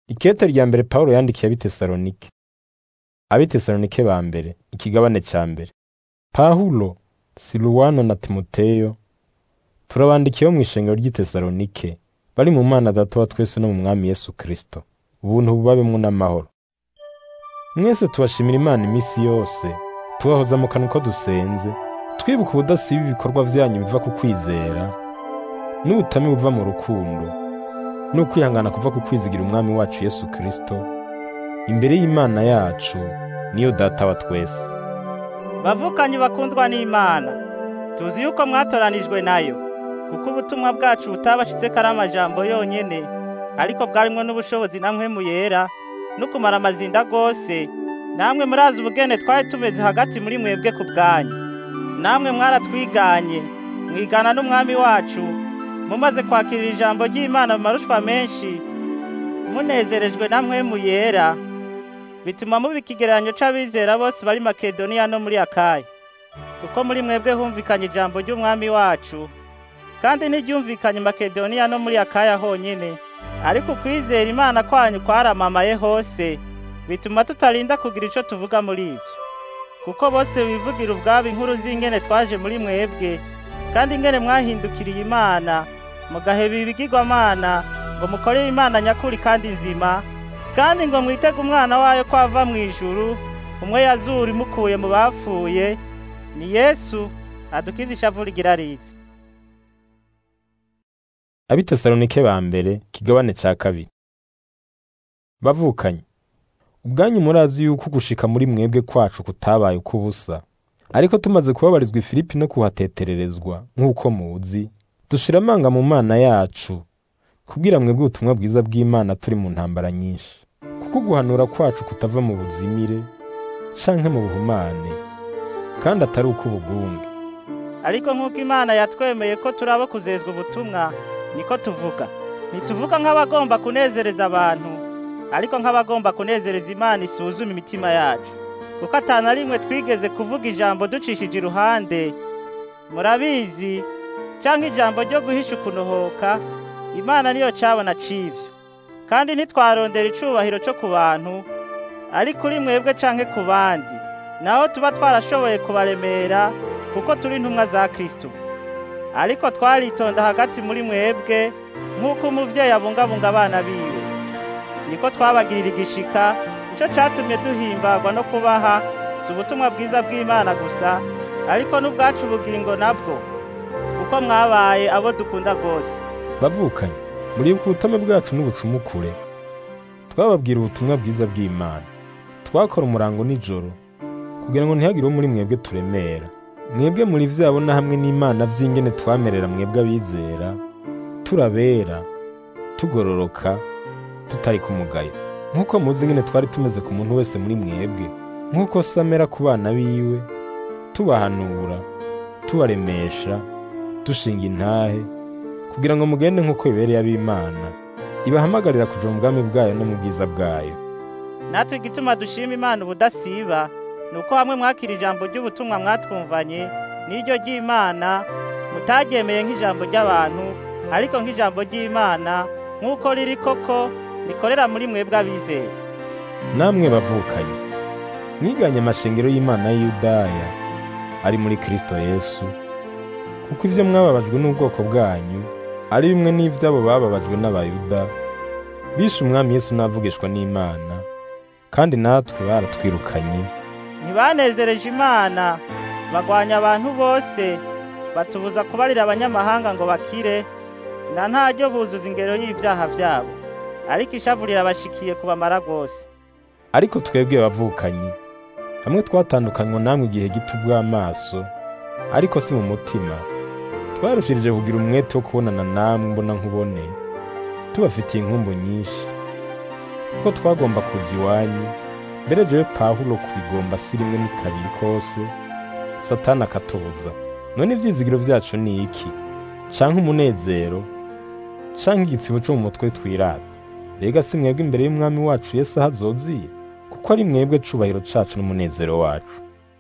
Ikete rya mbere Pawulo yandikiye ab'Itesalonike. Ab'Itesalonike ba mbere, ikigabane ca mbere. Pawulo, Siluwano na Timoteyo, turabandikiye bo mw'ishengero ry'Itesalonike, bari mu Mana Data wa twese no mu Mwami Yesu Kristo. Ubuntu bubabemwo n'amahoro. Mwese tubashimira Imana imisi yose, tubahoza mu kanwa uko dusenze, twibuka ubudasiba ibikorwa vyanyu biva ku kwizera, n'ubutame buva mu rukundo, n'ukwihangana kuva ku kwizigira Umwami wacu Yesu Kristo, imbere y'Imana yacu, niyo Data wa twese. Bavukanyi bakundwa n'Imana, tuzi yuko mwatoranijwe nayo, kuko ubutumwa bwacu butabashitseko ari amajambo yonyene, ariko bwarimwo n'ubushobozi na mpwemu yera, no kumara amazinda gose, namwe murazi ubugene twari tumeze hagati muri mwebwe ku bwanyu. Namwe mwaratwiganye, mwigana n'Umwami wacu, mumaze kwakirira ijambo ry'Imana mu marushwa menshi, munezerejwe na mpwemu yera, bituma muba ikigereranyo c'abizera bose bari Makedoniya no muri Akaya. Kuko muri mwebwe humvikanye ijambo ry'Umwami wacu, kandi ntiryumvikanye Makedoniya no muri Akaya honyene, ariko ukwizera Imana kwanyu kwaramamaye hose, bituma tutarinda kugira ico tuvuga muri ivyo. Kuko bose bivugira ubwabo inkuru z'ingene twaje muri mwebwe, kandi ingene mwahindukiriye Imana, mugaheba ibigirwamana, ngo mukorere Imana nyakuri kandi nzima, kandi ngo mwitege umwana wayo ko ava mw'ijuru, umwe yazura imukuye mu bapfuye, ni Yesu adukiza ishavu rigira rize. Ab'Itesalonike ba mbere, ikigabane ca kabiri. Bavukanye, ubwanyu murazi yuko ugushika muri mwebwe kwacu kutabaye uk'ubusa, ariko tumaze kubabarizwa i Filipi no kuhatetererezwa nk'uko muzi, dushira amanga mu Mana yacu, kubwira mwebwe ubutumwa bwiza bw'Imana turi mu ntambara nyinshi. Kuko uguhanura kwacu kutava mu buzimire, canke mu buhumane, kandi atari uk'ubugunge. Ariko nk'uko Imana yatwemeye ko turi abo kuzezwa ubutumwa, niko tuvuga. Ntituvuga nk'abagomba kunezereza abantu, ariko nk'abagomba kunezereza Imana isuzuma imitima yacu. Kuko ata na rimwe twigeze kuvuga ijambo ducishije iruhande, murabizi, canke ijambo ryo guhisha ukunohoka, Imana niyo cabona c'ivyo. Kandi ntitwarondera icubahiro co ku bantu, ariko kuri mwebwe canke ku bandi, naho tuba twarashoboye kubaremera, kuko turi intumwa za Kristo. Ariko twaritonda hagati muri mwebwe, nk'uko umuvyeyi abungabunga abana biwe. Niko twabagirira igishika, ico catumye duhimbagwa no kubaha, si ubutumwa bwiza bw'Imana gusa, ariko n'ubwacu ubugingo nabwo, kuko mwabaye abo dukunda rwose. Bavukanye, muribuka ubutame bwacu n'ubucumukure, twababwira ubutumwa bwiza bw'Imana. Twakora umurango nijoro, kugira ngo ntihagire uwo muri mwebwe turemera. Mwebwe muri vyabo na hamwe n'Imana vy'ingene twamerera mwebwe abizera, turabera, tugororoka, tutari ku mugayo. Nk'uko muzi ingene twari tumeze ku muntu wese muri mwebwe, nk'uko se amera ku bana biwe, tubahanura, tubaremesha, dushinga intahe, kugira ngo mugende nk'uko bibereye ab'Imana, ibahamagarira kuja mu bwami bwayo no mu bwiza bwayo. Natwe igituma dushima Imana ubudasiba, ni uko hamwe mwakira ijambo ry'ubutumwa mwatwumvanye, n'iryo ry'Imana, mutaryemeye nk'ijambo ry'abantu, ariko nk'ijambo ry'Imana, nk'uko riri koko, rikorera muri mwebwe abizeye. Namwe bavukanye, mwiganye amashengero y'Imana y'i Yudaya, ari muri Kristo Yesu, kuko ivyo mwababajwe n'ubwoko bwanyu, ari bimwe n'ivy'abo bababajwe n'Abayuda, bishe Umwami Yesu n'avugishwa n'Imana, kandi natwe baratwirukanye, Ntibanezereje Imana, bagwanya abantu bose, batubuza kubarira abanyamahanga ngo bakire, na ntaryo buzuza ingero y'ivyaha vyabo. Ariko ishavu rirabashikiye kubamara rwose. ariko twebwe bavukanye, hamwe twatandukanywa namwe igihe gito ubw'amaso, ariko si mu mutima, twarushirije kugira umwete wo kubonana namwe mbona nkubone, tubafitiye inkumbu nyinshi, kuko twagomba kuza iwanyu, mbere jewe Pawulo kubigomba si rimwe ni kabiri kose, Satani akatubuza. None ivyizigiro vyacu ni iki? Canke umunezero? Canke igitsibo co mu mutwe twirata? Mbega si mwebwe imbere y'Umwami wacu Yesu aho azoziye? Kuko ari mwebwe cubahiro cacu n'umunezero wacu.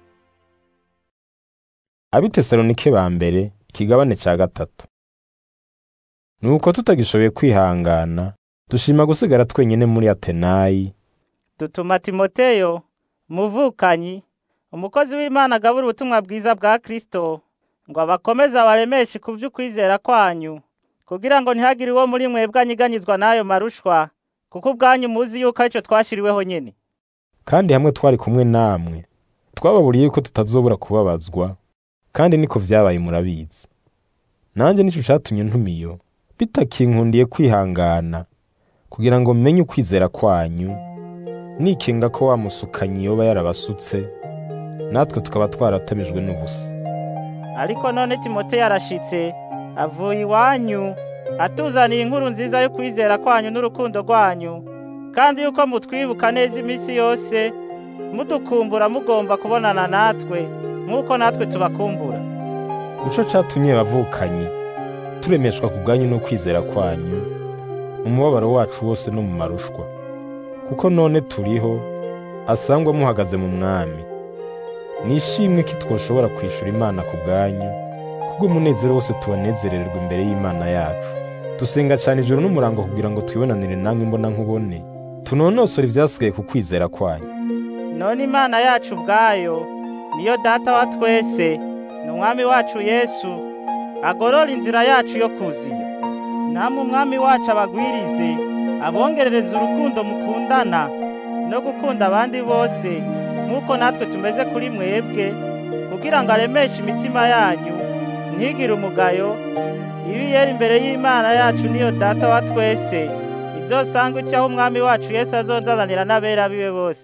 Ab'Itesalonike ba mbere, ikigabane ca gatatu. Nuko tutagishoboye kwihangana, dushima gusigara twenyine muri atenayi dutuma timoteyo umuvukanyi umukozi w'imana agabura ubutumwa bwiza bwa kristo ngo abakomeze abaremeshe ku vy'ukwizera kwanyu kugira ngo ntihagire uwo muri mwebwe anyiganyizwa n'ayo marushwa kuko ubwanyu muzi yuko arico twashiriweho nyene kandi hamwe twari kumwe namwe twababuriye yuko tutazobura kubabazwa kandi niko vyabaye murabizi nanjye nico catumye ntumiyo bitakinkundiye kwihangana kugira ngo menye ukwizera kwanyu nikinga ko wa musukanyi yoba yarabasutse natwe tukaba twaratamijwe n'ubusa ariko none timoteyo arashitse avuye iwanyu atuzaniye inkuru nziza yo kwizera kwanyu n'urukundo rwanyu kandi yuko mutwibuka neza iminsi yose mudukumbura mugomba kubonana natwe nk'uko natwe tubakumbura nico catumye bavukanyi turemeshwa ku bwanyu no kwizera kwanyu mu mubabaro wacu wose no mu marushwa kuko none turiho asangwa muhagaze mu mwami nishimwe ko twoshobora kwishura imana ku bwanyu kubw'umunezero wose tubanezererwa imbere y'imana yacu dusenga cyane ijoro n'umurango kugira ngo twibonanire namwe imbona nkubone tunonosore ivyasigaye ku kwizera kwanyu none imana yacu ubwayo niyo data wa twese ni umwami wacu yesu agorora inzira yacu yo kuziyo namwe umwami wacu abagwirize abongerereza urukundo mukundana no gukunda abandi bose nk'uko natwe tumeze kuri mwebwe kugira ngo aremeshe imitima yanyu ntigire umugayo ibi yera imbere y'imana yacu niyo data wa twese izosanga icyaho umwami wacu yesu azonzananira n'abera biwe bose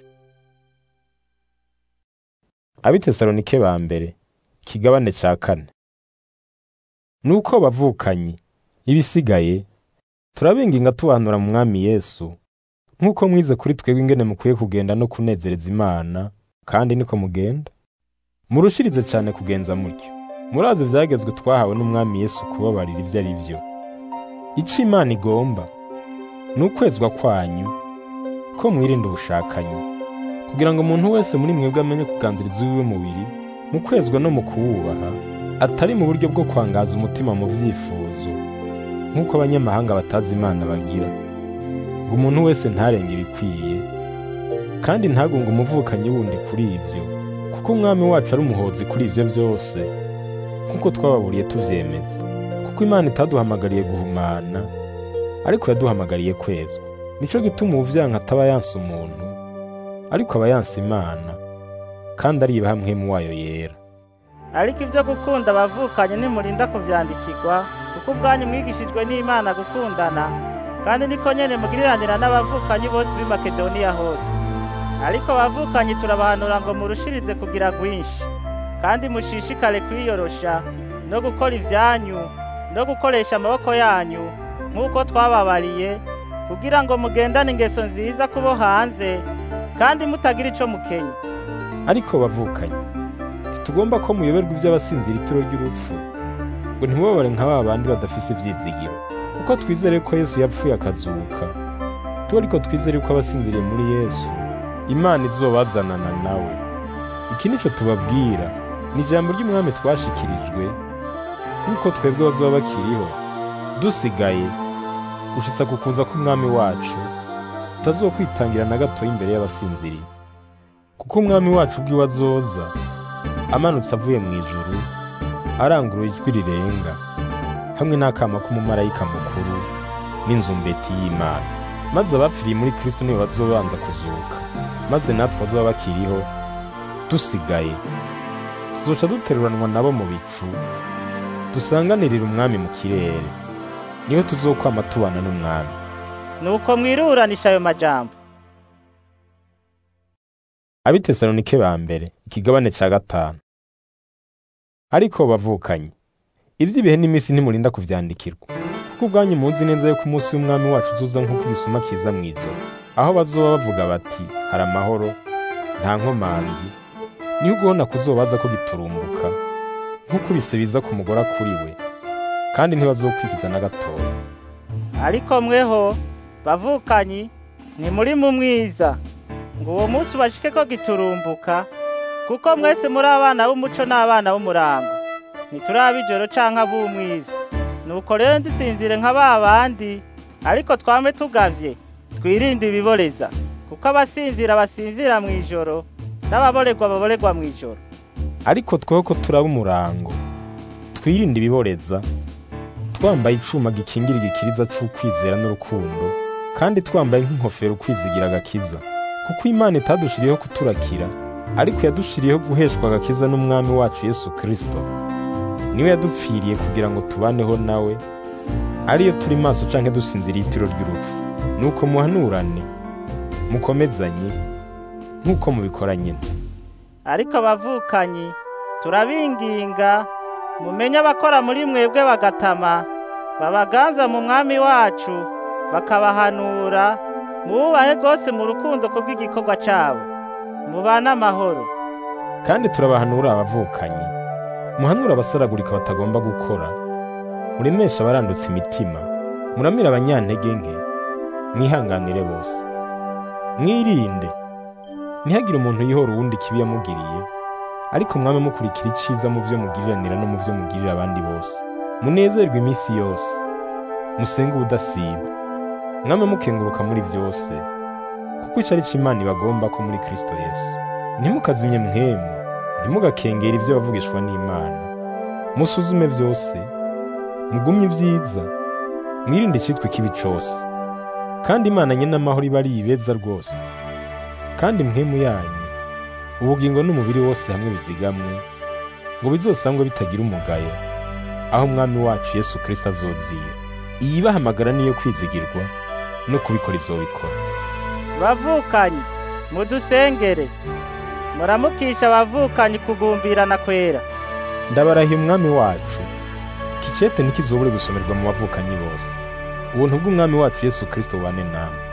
abitesalonike ba mbere ikigabane ca kane nuko bavukanyi ibisigaye turabinginga tubanura mu mwami yesu nk'uko mwize kuri twebwe ingene mukwiye kugenda no kunezereza imana kandi niko mugenda murushirize cyane kugenza mutyo murazi ivyagezwe twahawe n'umwami yesu kubabarira ivyo ari vyo ico imana igomba ni ukwezwa kwanyu ko mwirinda ubushakanyi kugira ngo umuntu wese muri mwebwe amenye kuganziriza uwiwe mubiri mu kwezwa no mu kuwubaha atari mu buryo bwo kwangaza umutima mu vyifuzo nk'uko abanyamahanga batazi imana bagira ngo umuntu wese ntarenge ibikwiye kandi ntagunge umuvukanyi wundi kuri ivyo kuko umwami wacu ari umuhozi kuri ivyo vyose nk'uko twababuriye tuvyemeza kuko imana itaduhamagariye guhumana ariko yaduhamagariye kwezwa nico gituma uwuvyanka ataba yanse umuntu ariko aba yanse imana kandi ariba hamwe mu wayo yera ariko ibyo gukunda abavukanye nimurinda kuvyandikirwa kuko ubwanyu mwigishijwe n'imana gukundana kandi niko nyene mugiriranira n'abavukanyi bose b'i makedoniya hose ariko abavukanyi turabahanura ngo murushirize kugira rwinshi kandi mushishikare kwiyorosha no gukora ivyanyu no gukoresha amaboko yanyu nk'uko twababariye kugira ngo mugendane ingeso nziza kubo hanze kandi mutagira ico mukenya ariko bavukanye ntitugomba ko muyoberwa ivy'abasinzira itiro ry'urupfu ngo ntimubabare nka ba bandi badafise ivyizigiro kuko twizere ko yesu yapfuye akazuka tuba ariko twizere ko abasinziriye muri yesu imana izobazanana nawe iki nico tubabwira ni ijambo ry'umwami twashikirijwe nk'uko twebwe bazoba bakiriho dusigaye gushitsa ku kuza k'umwami wacu tutazokwitangira na gatoya imbere y'abasinziriye kuko umwami wacu ubwiwe azoza amanutse avuye mu ijuru arangurura ijwi rirenga hamwe n'akama k'umumarayika mukuru n'inzumbeti y'imana maze abapfiriye muri kristo nibo bazobanza kuzuka maze natwe bazoba bakiriho dusigaye tuzoca duteruranwa nabo mu bicu dusanganirira umwami mu kirere niho tuzokwama tubana n'umwami nuko mwiruranisha ayo majambo abitesalonike ba mbere ikigabane ca gatanu ariko bavukanye ivy'ibihe n'iminsi ntimurinda kuvyandikirwa kuko ubwanyu muzi neza yuko umunsi w'umwami wacu uzuza nk'uko igisuma kiza mw'ijoro aho bazoba bavuga bati hari amahoro nta nkomanzi niho ugubona kuzobaza ko giturumbuka nk'uko ibise biza ku mugore akuriwe kandi ntibazokwikiza na gatoya ariko mweho bavukanyi ntimuri mu mwiza ngo uwo munsi ubashike ko giturumbuka kuko mwese muri abana b'umuco n'abana b'umurango ntituri ab'ijoro canke ab'umwiza nuko rero ndisinzire nka ba bandi ariko twame tugavye twirinde ibiboreza kuko abasinzira basinzira mu ijoro n'ababorerwa baborerwa mu ijoro ariko tweho ko turaba umurango twirinde ibiboreza twambaye icuma gikingira igikiriza c'ukwizera n'urukundo kandi twambaye nk'inkofero ukwizigira agakiza kuko imana itadushiriyeho kuturakira ariko yadushiriyeho guheshwa agakiza n'umwami wacu yesu kristo niwe yadupfiriye kugira ngo tubaneho nawe ariyo turi maso canke dusinziriye itiro ry'urupfu nuko muhanurane mukomezanye nk'uko mubikora nyine ariko abavukanyi turabinginga mumenye abakora muri mwebwe bagatama babaganza mu mwami wacu bakabahanura mububahe rwose mu rukundo kubw'igikorwa cyabo mubane amahoro kandi turabahanura abavukanyi muhanura abasaragurika batagomba gukora muremesha abarandutse imitima muramira abanyantege nke mwihanganire bose mwirinde ntihagire umuntu yihora uwundi ikibi yamugiriye ariko mwame mukurikira iciza mu byo mugiriranira no mu byo mugirira abandi bose munezerwe iminsi yose musenge ubudasiba mwame mukenguruka muri byose kuko ico ari Imana ibagomba ko muri Kristo Yesu ntimukazimye mwemu ntimugakengera ibyo bavugishwa n'Imana musuzume byose mugumye ibyiza mwirinde icitwa ikibi cose kandi Imana nyene amahoro iba ari ibeza rwose kandi mwemu yanyu ubugingo n'umubiri wose hamwe bizigamwe ngo bizosangwe bitagira umugayo aho umwami wacu Yesu Kristo azozira iyibahamagara niyo kwizigirwa no kubikora izobikora bavukanyi mudusengere muramukisha abavukanyi kugumbirana kwera ndabarahiye umwami wacu kicete ntikizobure gusomerwa mu bavukanyi bose ubuntu bw'umwami wacu Yesu Kristo bubane namwe